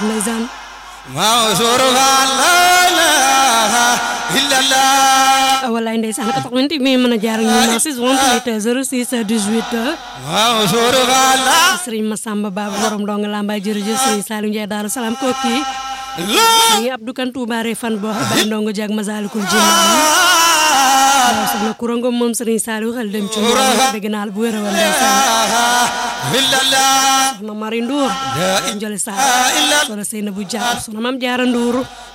ndeysaan Mansour Fall la ilaha illallah wallaay ndeysaan 88 mi mën a jaar ak ñun 6 28 06 18 Mansour Fall la Serigne Massamba Baba borom ndonga lambaay jërëjëf Serigne Saliou Ndiaye Daaru Salaam kooki la Serigne Abdou Kan Touba Refane boo xam ndongo jag Masalikul Jinaan waaw soxna Kurango moom Serigne Saliou xel dem ci moom bëgg naa la bu wér a wér ndeysaan illallah soxna Mari Ndour njole Sarr soxna Seynabou Diagne soxna Mame Diarra Ndour